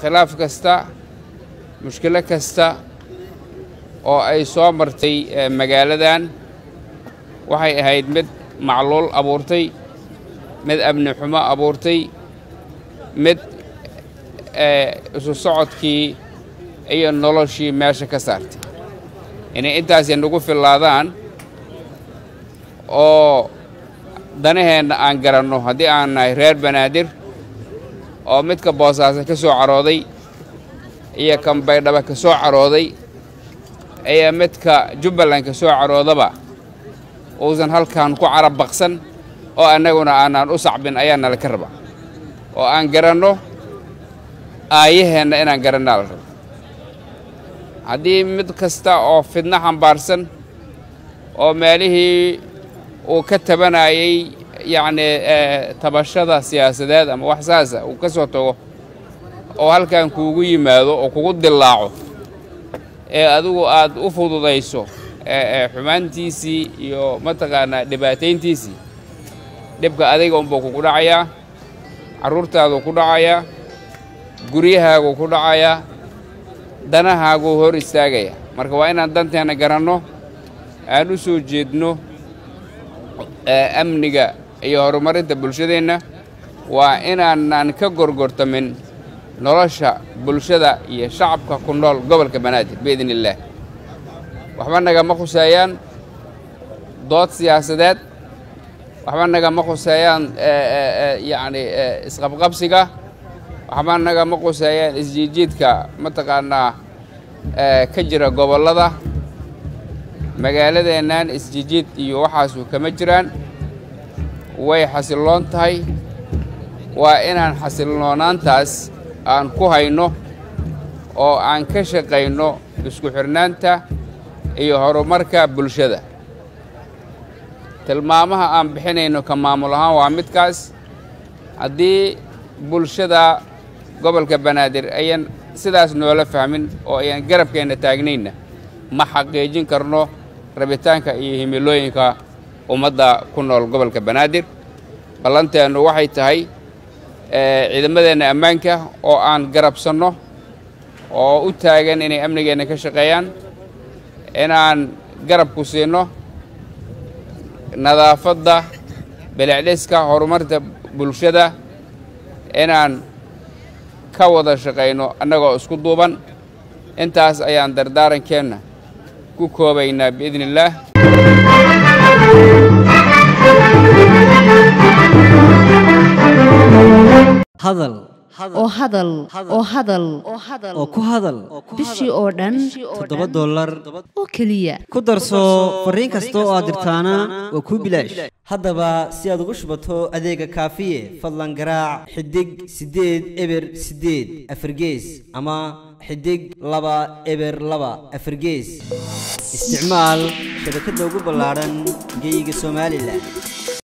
khilaaf kasta mushkilo kasta oo ay soo martay magaaladan waxay ahayd mid macluul abuurtay mid amni xumo abuurtay mid isu socodkii iyo noloshii meesha ka saartay inay intaasi nagu fillaadaan oo danaheenna aan garanno haddii aan nahay reer banaadir oo midka boosaaso ka soo carooday iyo kan baydhaba ka soo carooday iyo midka jubbaland ka soo caroodaba uusan halkan ku carab baqsan oo annaguna aanaan u sacbin ayaa nala ka raba oo aan garanno aayaheenna inaan garannaa la rabo haddii mid kasta oo fidno xambaarsan oo meelihii uu ka tabanayay yacnii tabashada siyaasadeed ama wax saasa uu ka soo tago oo halkan kuugu yimaado oo kugu dillaaco ee adigu aad u fududayso xumaantiisii iyo mataqaanaa dhibaatayntiisii dhibka adiga unbuu kugu dhacayaa carruurtaaduu ku dhacayaa guryahaaguu ku dhacayaa danahaaguu hor istaagaya marka waa inaan danteenna garanno aan u soo jeedno amniga iyo horumarinta bulshadeenna waa inaanaan ka gorgortamin nolosha bulshada iyo shacabka ku nool gobolka banaadir biidn illaah waxba nagama khuseeyaan dood siyaasadeed waxba nagama khuseeyaan yacni isqabqabsiga waxba nagama khuseeyaan isjiidjiidka mataqaanaa ka jira gobollada magaaladeennan isjijiid iyo waxaasu kama jiraan way xasilloon tahay waa inaan xasiloonaantaas aan ku hayno oo aan ka shaqayno isku xidhnaanta iyo horumarka bulshada tilmaamaha aan bixinayno ka maamul ahaan waa midkaas haddii bulshada gobolka banaadir ayan sidaas noola fahmin oo ayan garabkeenna taagnayna ma xaqiijin karno rabitaanka iyo himilooyinka ummadda ku nool gobolka banaadir ballanteennu waxay tahay ciidamadeenna ammaanka oo aan garabsanno oo u taagan inay amnigeenna ka shaqeeyaan inaan garab ku siinno nadaafadda bilicdhiska horumarta bulshada inaan ka wada shaqayno annagoo isku duuban intaas ayaan dardaarankeenna ku koobaynaa biidni illaah hadal oo hadal oo hadal oo ku hadal bishii oo dhan toddoba dollar oo keliya ku darso fariin kasta oo aad dirtaana waa kuu bilaash haddaba si aad ugu shubato adeega kaafiye fadlan garaac xidig siddeed eber siddeed afargees ama xidig laba eber laba afargees isticmaal shabakadda ugu ballaadhan geyga somalilan